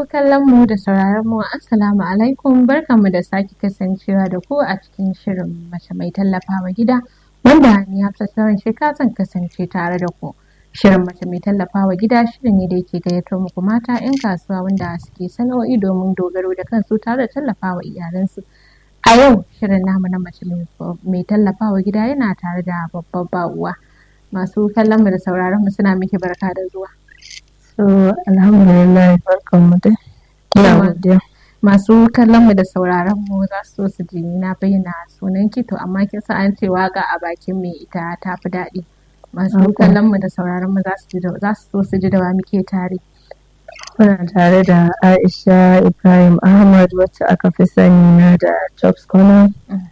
kallon mu da sauraron mu assalamu alaikum barkanmu da sake kasancewa da ku a cikin shirin mace mai tallafawa gida wanda ni Hafsat Sawan Sheka zan kasance tare da ku. Shirin mace mai tallafawa gida shirin ne da yake gayyatar muku mata 'yan kasuwa wanda suke sana'o'i domin dogaro da kansu tare da tallafawa iyalansu. A yau shirin namu na mace mai tallafawa gida yana tare da babbar ba'uwa. Masu kallon mu da sauraron mu suna miki barka da zuwa. So, alhamdulillah barkan mu dai. Ina godiya. Masu kallon mu da sauraron mu za su so su ji na bayyana sunan ki to amma kin san an ce waka a bakin mai ita ta fi daɗi. Masu kallon mu da sauraron mu za su so su ji da wa muke tare. Muna tare da Aisha Ibrahim Ahmad wacce aka fi sani na da Jobs Corner.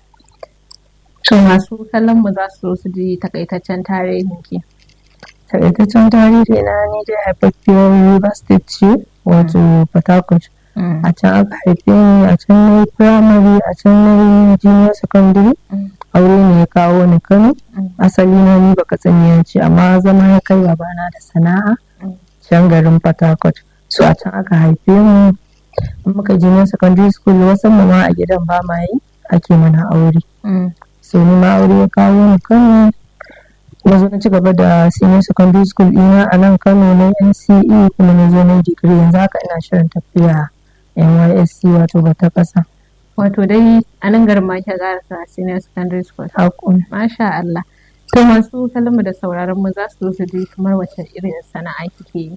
To masu kallon mu za su so su ji takaitaccen tarihin ki. takaitaccen tarihi na ni dai haifaffiyar river state ce wato port harcourt a can aka haife ni a can na yi primary a can na yi junior secondary aure ne ya kawo ni kano asali na ni baka tsaniya ce amma zama ya kai babana da sana'a can garin port harcourt so a can aka haife mu muka junior secondary school wasu mu ma a gidan ba ma yi ake mana aure so ni ma aure ya kawo ni kano na zo na ci gaba da senior secondary school ina a nan kano na nce kuma na zo na digiri yanzu haka ina shirin tafiya nysc wato bata kasa Wato dai a nan garin ma ke karasa senior secondary school. hakun Masha Allah. To masu kallon da sauraron mu za su su ji kamar wace irin sana'a kike yi.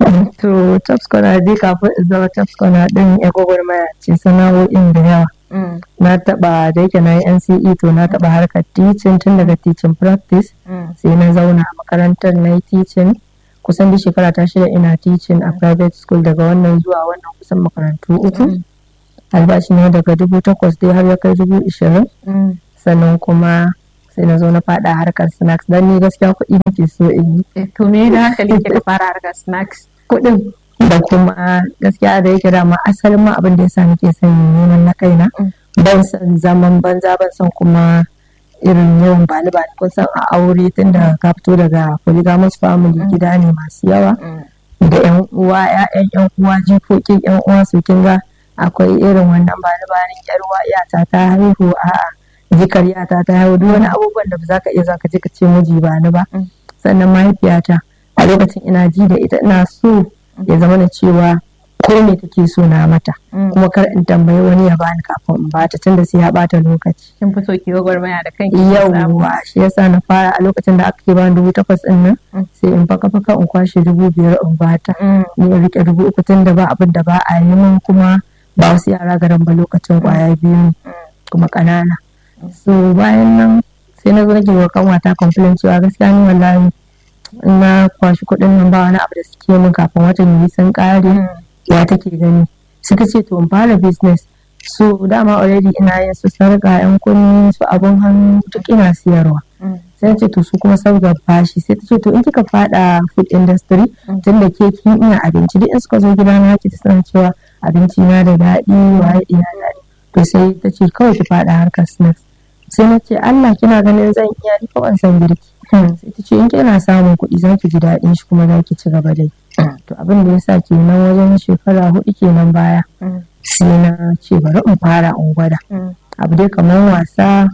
to tops corner dai kafin in zama tops corner din ya gwagwarmaya ce sana'o'in da yawa na taba da yake na yi nce to na taba harkar teaching tun daga teaching practice sai na zauna a makarantar na yi teaching kusan da shekara ta shida ina teaching a private school daga wannan zuwa wannan kusan makarantu uku albashi ne daga dubu takwas dai har ya kai dubu ishirin sannan kuma sai na zo na fada harkar snacks dan ni gaskiya kuɗi nake so in yi To me da hankali ke fara harkar snacks? kuɗin da kuma gaskiya da yake dama asalin ma abin da yasa nake son neman na kaina ban san zaman banza ban san kuma irin yawan bani bani kun san a aure tunda ka fito daga polygamous family gida ne masu yawa da yan uwa ƴaƴan yan uwa jikokin yan uwa su kin ga akwai irin wannan bani bani yar uwa iyata ta haihu a'a jikar yata ta haihu duk wani abubuwan da ba za ka iya zaka je ka ce miji ba ni ba sannan mahaifiyata a lokacin ina ji da ita ina so ya zama na cewa ko me take so na mata kuma kar in tambayi wani ya bani kafin in bata tunda sai ya bata lokaci Kin fi so ki gwagwarmaya da kanki. ki samu. yauwa shi yasa na fara a lokacin da aka ke bani dubu takwas din nan sai in faka faka in kwashe dubu biyar in bata Mm. ni in rike dubu uku tunda ba abin da ba a yi min kuma ba wasu yara garin ba lokacin kwaya biyu ne kuma ƙanana so bayan nan sai na zo nake wa kanwata complain cewa gaskiya ni wallahi in na kwashi kuɗin nan ba wani abu da suke min kafin watan yi sun ƙare ya take gani suka ce to in fara business so dama already ina yin su sarƙa yan kunni su abun hannu duk ina siyarwa Mm. sai na ce to su kuma sabga bashi sai ta ce to in kika fada food industry tun da ke kin iya abinci duk in suka zo gida na ki suna cewa abinci na da daɗi waye ina daɗi to sai ta ce kawai ki fada harkar snacks sai na ce Allah kina ganin zan iya ni ko ban san girki sai ta ce in kina samun kuɗi za ki ji daɗin shi kuma za ki ci gaba dai to abin da ya sa kenan wajen shekara hudu kenan baya Mm. sai na ce bari in fara in gwada Mm. abu dai kamar wasa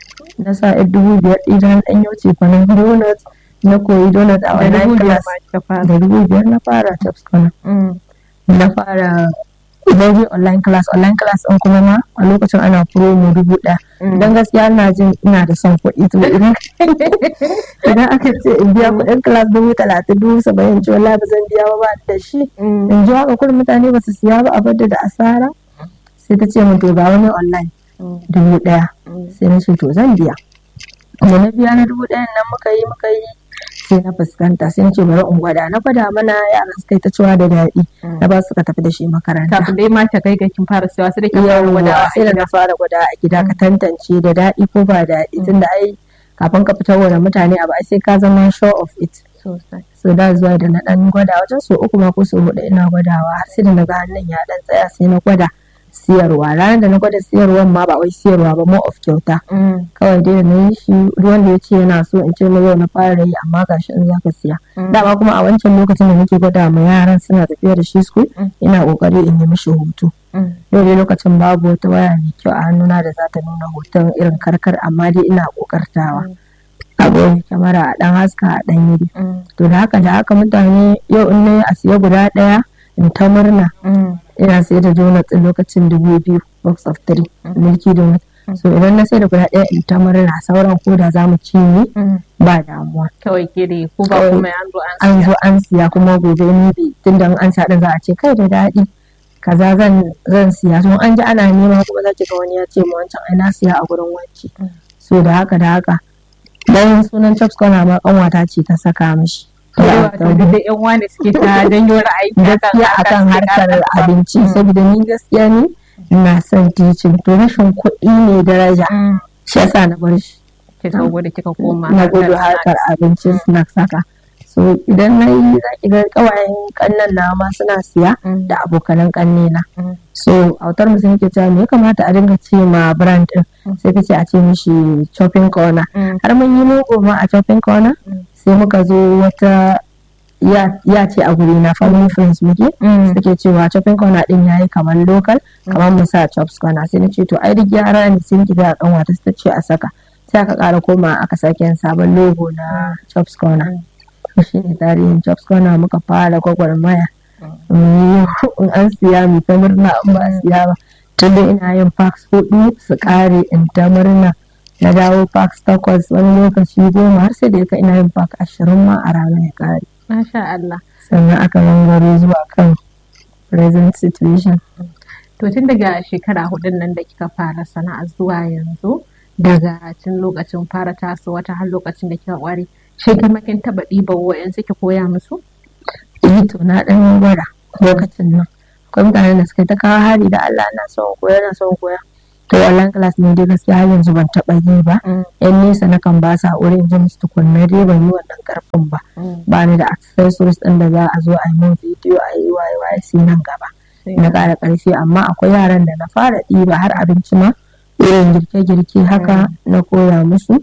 na sa yar dubu biyar ɗin ɗan yau ce kwanan donut na koyi donut a Da wannan dubu biyar class ma kika fara. da dubu biyar na fara taps kwanan Mm. na fara Idan online class online class ɗin kuma ma a lokacin ana promo dubu ɗaya Mm. don gaskiya ina jin ina da son kuɗi to idan idan aka ce in biya kuɗin class dubu talatin dubu saba'in ce wallahi ba zan biya ba ba ni da shi Mm. in ji haka kuɗin mutane ba su siya ba a bar da asara sai ta ce min to ga wani online Mm. dubu ɗaya Mm. sai na ce to zan biya da na biya na dubu ɗayan nan muka yi muka yi sai na fuskanta sai na ce bari in gwada na gwada mana yaran suka yi ta cewa da daɗi na ba suka tafi da shi makaranta Kafin dai ma ta kai ga kin fara siya sai da kin fara gwadawa yawwa a sai da na gida. fara gwada a gida ka tantance da daɗi ko ba daɗi tunda ai kafin ka fitar da mutane abu ai sai ka zama sure of it Sosai. so da zuwa da na ɗan gwada wajen so uku ma ko so huɗu ina gwadawa har sai da na ga hannun ya ɗan tsaya sai na gwada siyarwa ranar da na gwada siyarwan ma ba wai siyarwa ba more of kyauta kawai dai da na yi shi ruwan da ya ce yana so in ce na yau na fara yi amma gashi in zaka siya dama kuma a wancan lokacin da nake gwada ma yaran suna tafiya da shi school ina kokari in yi mishi hoto yau dai lokacin babu wata waya mai kyau a hannuna da za ta nuna hoton irin karkar amma dai ina kokartawa abu kyamara a dan haska a dan yi to da haka da haka mutane yau in na yi a siya guda daya in ta murna ina sai da donut din lokacin dubu biyu box of three milky donut so idan na sai da guda ɗaya in ta murna sauran ko da za mu ci ni ba damuwa kawai kiri ko ba kuma an zo an zo an siya kuma gobe ni bi tunda an sa din za a ce kai da daɗi kaza zan zan siya so an ji ana nema kuma za ki ga wani ya ce mu wancan ai na siya a gurin wacce so da haka da haka dan sunan chops kwana ma kanwata ce ta saka mishi da yan wani suke ta janyo ra'ayi gaskiya akan harkar abinci saboda ni gaskiya ne ina son teaching to rashin kuɗi ne daraja shi yasa na bar shi kika gudu kika koma na gudu harkar abincin snacks haka so idan na yi za ki ga kawayen kannan na ma suna siya da abokanan kanne na so autar mu sun ke cewa me ya kamata a dinga ce ma brand din sai kace a ce mishi shopping corner har mun yi mugu ma a shopping corner sai muka zo wata ya ce a guri na family friends muke suke cewa shopping corner din yayi kamar local kamar mu sa chops corner sai na ce to ai duk gyara ne sai ki ga kan wata ta ce a saka sai aka kara koma aka sake yin sabon logo na chops corner shi ne tarihin chops corner muka fara gwagwarmaya in an siya mu ta murna in ba siya ba tun da ina yin packs hudu su kare in ta murna na dawo packs takwas wani lokaci goma har sai da yaka ina yin pack ashirin ma a rana ya kare Masha Allah. sannan aka gangaro zuwa kan present situation To tun daga shekara hudun nan da kika fara sana'a zuwa yanzu daga tun lokacin fara taso wata har lokacin da kika kware shi kuma kin taba ɗiba wa'yan suke koya musu? eh to na ɗan gwada lokacin nan akwai mutanen da suka ta kawo hari da Allah na son koya na son koya to online class ne dai gaskiya har yanzu ban taɓa yi ba yan nesa na kan ba sa wurin jin su tukunna dai ban yi wannan karfin ba ba ni da accessories ɗin da za a zo a yi min bidiyo a yi waye waye sai nan gaba na ƙara ƙarfi amma akwai yaran da na fara ɗiba har abinci ma irin girke-girke haka na koya musu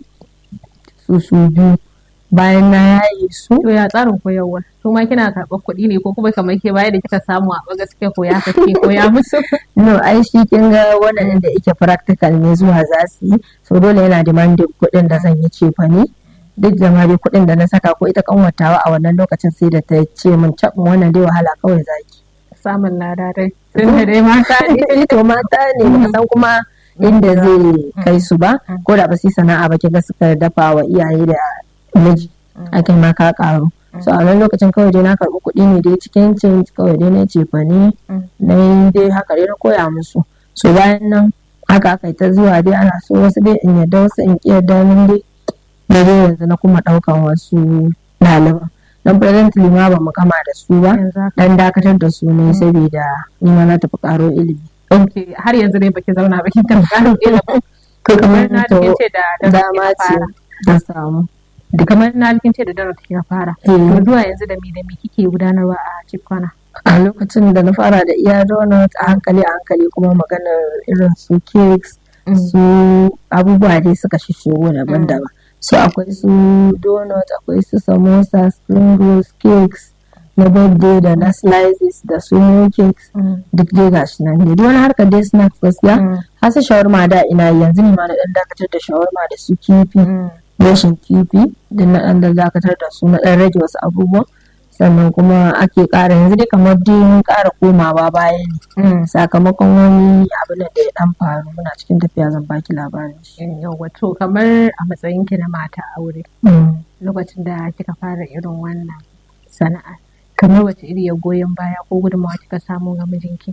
su su biyu bayan na yaye su To ya tsarin koyarwa? Su ma kina karɓar kuɗi ne ko kuma kamar ke baya da kika samu a gaske koya kake koya musu? no ai shi kin ga wannan da yake practical ne zuwa za su yi so dole yana demanding kuɗin da zan yi cefa ne duk da ma dai kuɗin da na saka ko ita kanwatawa a wannan lokacin sai da ta ce min cabin wannan dai wahala kawai zaki Samun lada dai. Tun da dai mata ne. to mata ne ba san kuma inda zai kai su ba ko da ba su yi sana'a ba kiga suka dafa wa iyaye da miji ake ma ka karu so a wannan lokacin kawai dai na karɓi kuɗi ne dai cikin cin kawai dai na cefa ne na yi dai haka dai na koya musu so bayan nan haka aka yi ta zuwa dai ana so wasu dai in yadda wasu in ƙi yadda min dai na dai yanzu na kuma ɗaukan wasu ɗaliban don presently ma ba mu gama da su ba dan dakatar da su ne saboda ni ma na tafi ƙaro ilimi Ok, har yanzu dai baki zauna baki tafi ƙarin ilimin. ko kamar na to kin ce da dama ce ta samu kamar na kin ce da dara kika fara. To zuwa yanzu da me da me kike gudanarwa a Chipkwana? a lokacin da na fara da iya donut a hankali a hankali kuma maganar irin su cakes su abubuwa dai suka shishigo daban-daban so akwai su donut akwai su samosa spring rolls cakes na birthday da na slices da su new cakes duk dai gashi nan ne duk wani harkar dai snacks gaskiya har su shawarma da ina yi yanzu ne ma na dan dakatar da shawarma da su kifi rashin kifi da na dan dakatar da su na dan rage wasu abubuwan sannan kuma ake ƙara yanzu dai kamar dai mun ƙara komawa baya ne sakamakon wani abu da ya dan faru muna cikin tafiya zan baki labarin shi Yawwa to kamar a matsayin ki na mata aure lokacin da kika fara irin wannan sana'a kamar wace iri ya goyon baya ko gudunmawa kika samu ga mijinki?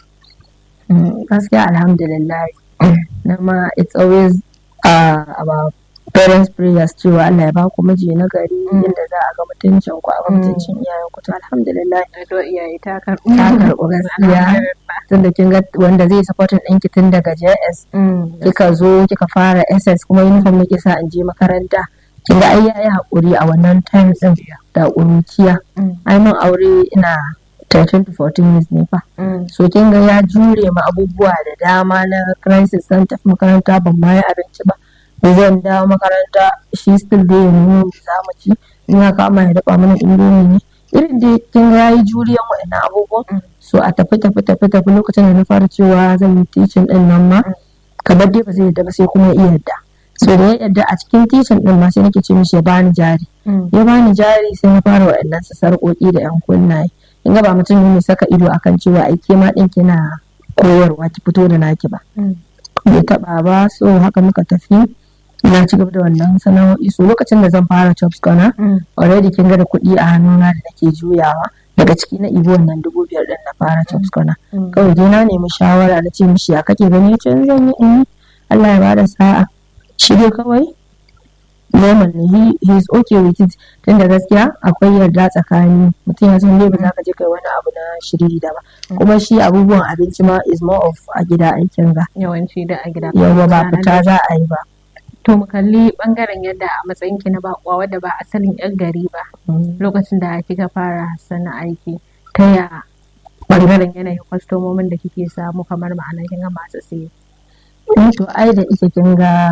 gaskiya alhamdulillah na ma it's always uh, about parents prayers cewa Allah ya ba ku miji na gari inda za a ga mutuncin ku a ga mutuncin iyayen ku to alhamdulillah To iyaye ta karɓi. ta karɓi gaskiya tunda kin ga wanda zai supportin ɗinki tun daga JS kika zo kika fara SS kuma uniform nake sa in je makaranta kin ga ai yayi hakuri a wannan time din da ƙuruciya ai mun aure ina 13 to 14 years ne fa so kin ga ya jure ma abubuwa da dama na crisis san tafi makaranta ban ma yi abinci ba zan dawo makaranta shi still dai ya nuna mu za mu ci in ya kama ya dafa mana indomi ne irin dai kin ga yayi juriyan waɗannan abubuwan so a tafi tafi tafi tafi lokacin da na fara cewa zan yi teaching din nan ma kamar dai ba zai yadda ba sai kuma iya yadda so da ya yadda a cikin teaching din ma sai nake ce mishi ya bani jari ya bani jari sai na fara waɗannan su sarƙoƙi da yan kunnaye in ga ba mutum ne saka ido akan cewa ai ke ma ɗin kina koyarwa ki fito da naki ba bai taɓa ba so haka muka tafi na ci gaba da wannan sana'o'i so lokacin da zan fara chops corner already kin ga da kuɗi a hannuna da nake juyawa daga ciki na ibo wannan dubu biyar din na fara chops corner kawai dai na nemi shawara na ce mishi ya kake gani ya ce zan yi in Allah ya bada sa'a shi dai kawai normal ne he, he is okay with it tunda gaskiya akwai yarda tsakani mutum ya san dai ba za ka je kai wani abu na shiriri da ba kuma shi abubuwan abinci ma is more of a gida aikin ga yawanci da a gida yawa ba fita za a yi ba to mu kalli bangaren yadda a matsayin ki na bakwa wadda ba asalin yan gari ba lokacin da kika fara sana aiki ta ya bangaren yanayin kwastomomin da kike samu kamar ma'ana kin ga masu siye to ai da ita kin ga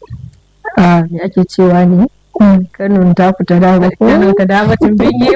me ake cewa ne Kano ta fita dama ko Kano ta dama tun biyu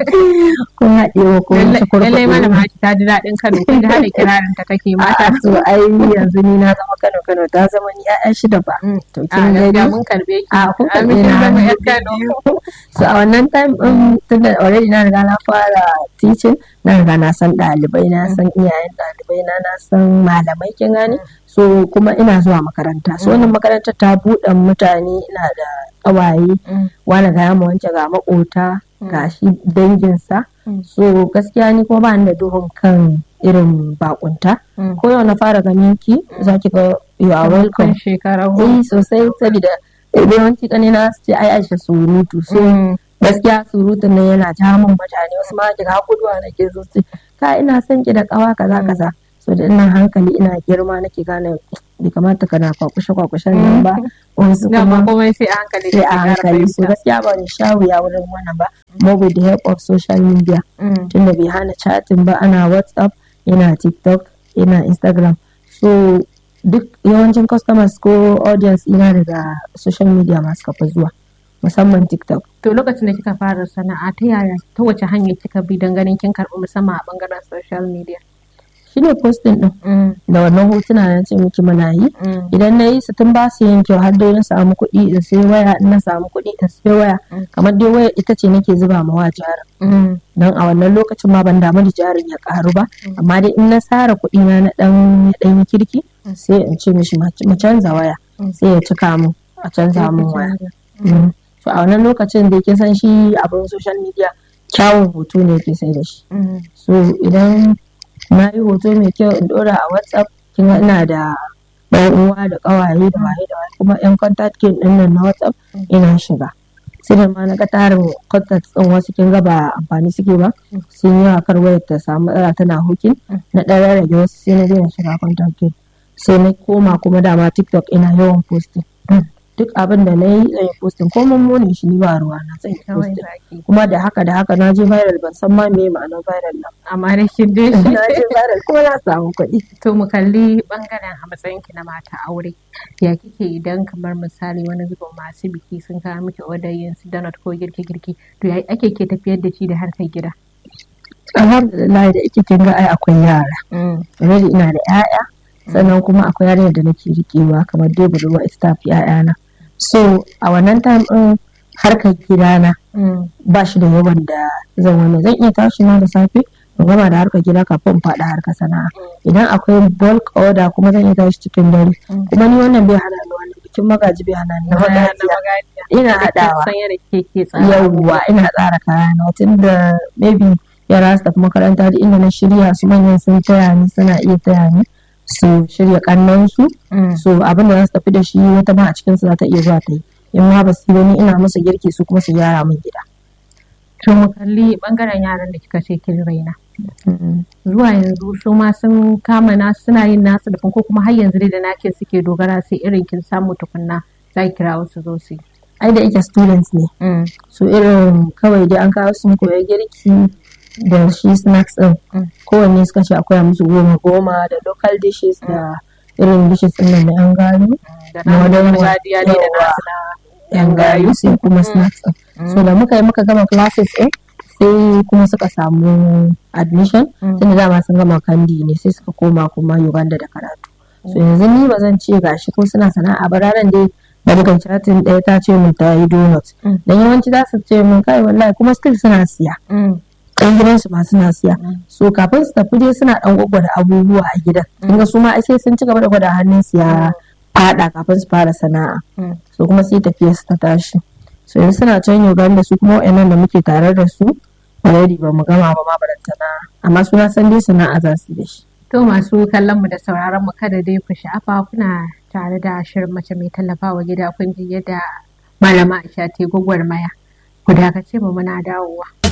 kun haɗe wa ko wasu kurkuɗe lallai mana ma ta ji daɗin Kano kun ji hada kirarin ta kake mata to ai yanzu ni na zama Kano Kano ta zama ni ƴaƴa shida ba to a kin gaskiya gani mun karbe ki a kun a karɓe mun na zama hannu ƴan Kano so a wannan time din tunda already na riga na fara teaching na riga na san ɗalibai na san iyayen ɗalibai na na san malamai kin gane so kuma ina zuwa makaranta so wannan makarantar ta buɗe mutane ina da ƙawaye Mm. wani ga mu wance ga makota ga shi danginsa Mm. so gaskiya ni kuma ba ni da duhun kan irin bakunta Mm. ko yau na fara ganin ki za ki ga you are welcome Kan shekara eh sosai saboda yawanci kanina su ce ai aisha surutu so Mm. gaskiya surutun nan yana ja min mutane wasu ma kiga guduwa nake so su ce, ka ina son ki da kawa kaza kaza so da ina hankali ina girma nake gane bai kamata kana kwakushe kwakushen nan ba wasu Dama kuma komai sai a hankali sai da a hankali so gaskiya ba ni sha wuya wurin wannan ba more with the help of social media Mm. tunda bai hana chatting ba ana whatsapp yana tiktok yana instagram so duk yawancin customers ko audience ina daga social media masu kafa zuwa musamman tiktok To lokacin da kika fara sana'a ta yaya ta wace hanya kika bi don ganin kin karɓi musamman a bangaren social media? shine posting din Mm. da wannan hotuna na ce miki muna yi Mm. idan na yi su tun ba su yin kyau har dai na samu kuɗi in sai waya in na samu kuɗi in sai waya Mm. kamar dai waya ita ce nake zuba ma wa jarin Mm. don a wannan lokacin ma ban damu da jarin ya karu ba amma dai in na tsara kuɗi na na dan ya dan yi kirki sai in ce mishi ma- mu canza waya Mm. sai ya cika mu a canza mun waya Mm. so a wannan lokacin da kin san shi abin social media kyawun hoto ne ke sai da shi Mm. so idan na yi hoto mai kyau in dora a whatsapp kin ga ina da ɗan uwa da ƙawaye da waye da waye kuma yan contact kin din nan na whatsapp ina shiga sai da ma na ga tarin contact din wasu kin ga ba amfani suke ba sun yi kar wayar ta samu matsala tana hukin na ɗan rarrage wasu sai na daina shiga contact kin sai na koma kuma dama tiktok ina yawan posting duk abin da na yi zan yi posting ko mun shi ni ba ruwa na zan yi Kawai posting zaki. kuma da haka da haka na je viral ban san ma me ma'anar viral nan Amma da kin dai na je viral kuma na samu kuɗi To mu kalli bangaren a matsayin ki na mata aure. Ya kike idan kamar misali wani zubin masu biki sun kawo miki order yin su donut ko girke-girke to ya ake ke tafiyar da shi da harkar gida? alhamdulillah da ike kin ga ai akwai yara already ina da 'ya'ya sannan kuma akwai yarinyar da nake rikewa kamar dai budurwa ita ta fi 'ya'yana so a wannan time din harkar gidana ba shi da yawan da zan wani zan iya tashi na da safe in gama da harkar gida kafin in faɗa harkar sana'a idan akwai bulk order kuma zan iya tashi cikin dare kuma ni wannan bai hana ni wannan bikin magaji bai hana ni na magajiya ina haɗawa San yadda kike ke tsara. yawwa ina tsara kayana tun da maybe yara su tafi makaranta da inda na shirya su manyan sun taya ni suna iya taya ni su shirya kannansu Mm. so abin da za su tafi da shi wata ma a cikin su za ta iya zuwa ta yi in ma ba su yi wani ina musu girki su kuma su gyara min gida To mu kalli bangaren yaran da kika ce kin raina. Zuwa yanzu su ma sun kama na suna yin nasu da ko kuma har yanzu dai da nake suke dogara sai irin kin samu tukunna za ki kira wasu zo su yi. ai da ike students ne so irin kawai dai an kawo su koya girki da shi snacks din kowanne suka ce akwai musu goma goma da local dishes da irin dishes din nan na yan gayu da na gargajiya dai da nasu na yan gayu sai kuma snacks din so da muka yi muka gama classes din sai kuma suka samu admission tunda dama sun gama kandi ne sai suka koma kuma Uganda da karatu so yanzu ni ba zan ce gashi ko suna sana'a ba ranar dai da muka chatin ɗaya ta ce min ta yi donut dan yawanci za su ce min kai wallahi kuma still suna siya ɗan gidansu ma suna siya so kafin su tafi dai suna ɗan gwagwada abubuwa a gidan kin ga su ma sai sun ci gaba da gwada hannun su ya fada kafin su fara sana'a so kuma sai tafiya su ta tashi so yanzu suna can Uganda su kuma wa'annan da muke tare da su already ba mu gama ba ma barantana amma suna san dai sana'a za su da shi To masu kallon mu da sauraron mu kada dai ku sha'afa kuna tare da shirin mace mai tallafawa gida kun ji yadda malama Aisha ta gwagwarmaya. Ku dakace mu muna dawowa.